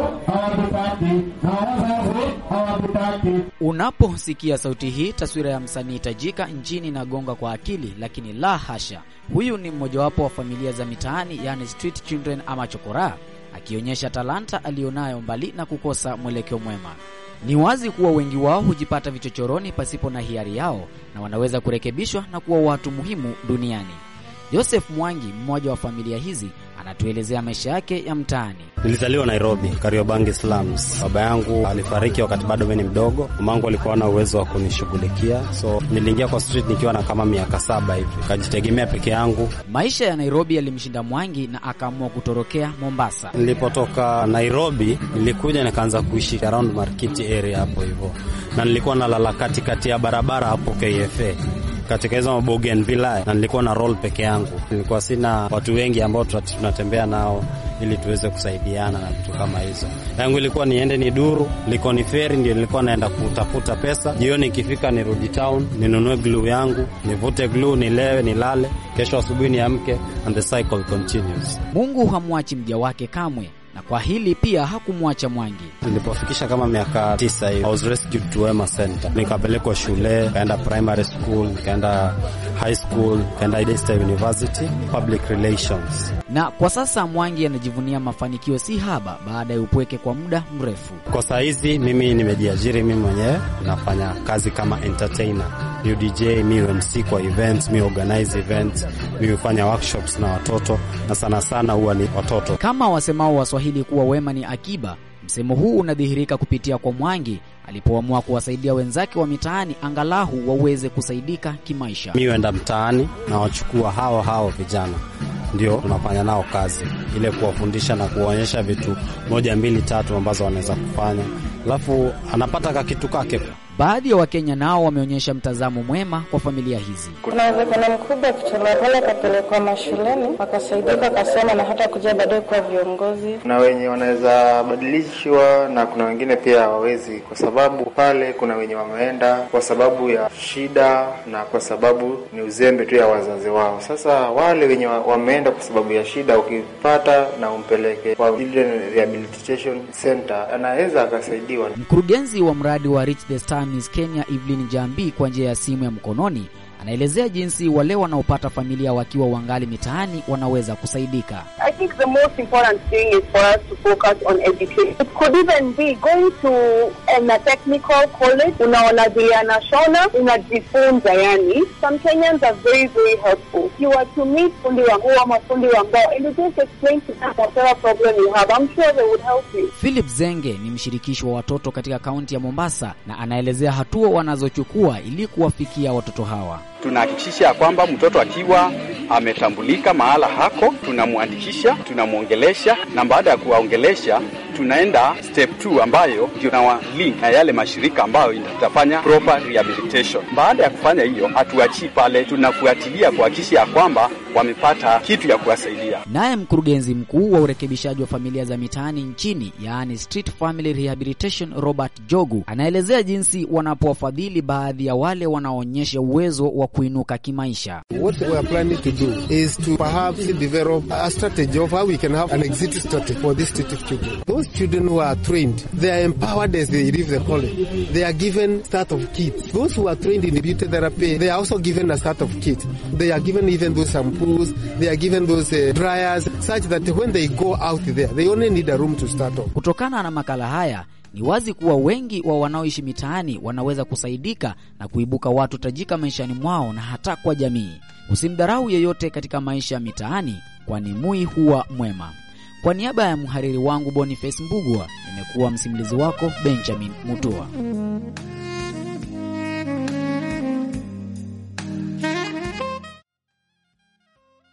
hawatutaki na wazazi hawatutaki. Unaposikia sauti hii, taswira ya msanii tajika nchini inagonga kwa akili, lakini la hasha. Huyu ni mmojawapo wa familia za mitaani, yani street children ama chokoraa, akionyesha talanta aliyonayo mbali na kukosa mwelekeo mwema. Ni wazi kuwa wengi wao hujipata vichochoroni pasipo na hiari yao na wanaweza kurekebishwa na kuwa watu muhimu duniani. Joseph Mwangi, mmoja wa familia hizi, anatuelezea maisha yake ya mtaani. Nilizaliwa Nairobi, Kariobangi slums. Baba yangu alifariki wakati bado mimi ni mdogo. Mamangu alikuwa na uwezo wa kunishughulikia, so niliingia kwa street nikiwa na kama miaka saba hivi, kajitegemea peke yangu. Maisha ya Nairobi yalimshinda Mwangi na akaamua kutorokea Mombasa. Nilipotoka Nairobi nilikuja nikaanza kuishi around Markiti area hapo hivyo, na nilikuwa nalala katikati ya barabara hapo KFA katika hizo mabougainville na nilikuwa na roll peke yangu. Nilikuwa sina watu wengi ambao tunatembea nao ili tuweze kusaidiana na vitu kama hizo. Yangu ilikuwa niende ni duru, liko ni feri, ndio nilikuwa naenda kutafuta pesa. Jioni ikifika, nirudi town, ninunue glue yangu, nivute glue, nilewe, nilale, kesho asubuhi niamke, and the cycle continues. Mungu hamwachi mja wake kamwe na kwa hili pia hakumwacha Mwangi. Nilipofikisha kama miaka tisa hivi, I was rescued to Wema Center, nikapelekwa shule, kaenda primary school, kaenda high school, kaenda Daystar University public relations. Na kwa sasa Mwangi anajivunia mafanikio si haba baada ya upweke kwa muda mrefu. Kwa saa hizi mimi nimejiajiri mimi mwenyewe, nafanya kazi kama entertainer, mi DJ, mi MC kwa events, mi organize events, mi hufanya workshops na watoto, na sana sana huwa ni watoto. Kama wasemao Waswahili kuwa wema ni akiba, msemo huu unadhihirika kupitia kwa Mwangi alipoamua kuwasaidia wenzake wa mitaani angalahu waweze kusaidika kimaisha. Mi huenda mtaani na wachukua hao hao vijana ndio tunafanya nao kazi ile, kuwafundisha na kuwaonyesha vitu moja mbili tatu ambazo wanaweza kufanya, alafu anapata ka kitu kake. Baadhi ya Wakenya nao wameonyesha mtazamo mwema kwa familia hizi. Kuna uwezekano mkubwa kutolewa pale akapelekwa mashuleni wakasaidika, wakasoma na hata kuja baadaye kuwa viongozi. Kuna wenye wanaweza badilishwa na kuna wengine pia hawawezi, kwa sababu pale kuna wenye wameenda kwa sababu ya shida na kwa sababu ni uzembe tu ya wazazi wao. Sasa wale wenye wameenda kwa sababu ya shida, ukipata na umpeleke kwa Children Rehabilitation Center, anaweza akasaidiwa. Mkurugenzi wa mradi wa Reach the Star Miss Kenya Evelyn Jambi kwa njia ya simu ya mkononi anaelezea jinsi wale wanaopata familia wakiwa wangali mitaani wanaweza kusaidika. I think the most important thing is for us to focus on education. It could even be going to um, a technical college, unaona vile anashona, unajifunza yani. Some Kenyans are very very helpful. You are to meet fundi wa nguo ama fundi wa mbao and you just explain to them whatever problem you have. I'm sure they would help you. Philip Zenge ni mshirikishi wa watoto katika kaunti ya Mombasa na anaelezea hatua wanazochukua ili kuwafikia watoto hawa. Tunahakikisha ya kwamba mtoto akiwa ametambulika mahala hako, tunamwandikisha, tunamwongelesha, na baada ya kuwaongelesha tunaenda step 2 ambayo ndio na link na yale mashirika ambayo itafanya proper rehabilitation. Baada ya kufanya hiyo, hatuachii pale, tunafuatilia kuhakikisha ya kwamba wamepata kitu ya kuwasaidia. Naye mkurugenzi mkuu wa urekebishaji wa familia za mitaani nchini, yaani Street Family Rehabilitation, Robert Jogu, anaelezea jinsi wanapowafadhili baadhi ya wale wanaoonyesha uwezo wa kuinuka kimaisha. What we are planning to do is to perhaps develop a strategy of how we can have an exit strategy for these street children. Those children who are trained, they are empowered as they leave the college. They are given start of kits. Those who are trained in beauty therapy, they are also given a start of kit. They are given even those shampoos, they are given those uh, dryers, such that when they go out there, they only need a room to start off. Kutokana na makala haya ni wazi kuwa wengi wa wanaoishi mitaani wanaweza kusaidika na kuibuka watu tajika maishani mwao na hata kwa jamii. Usimdharau yeyote katika maisha ya mitaani, kwani mui huwa mwema. Kwa niaba ya mhariri wangu Boniface Mbugwa, nimekuwa msimulizi wako Benjamin Mutua.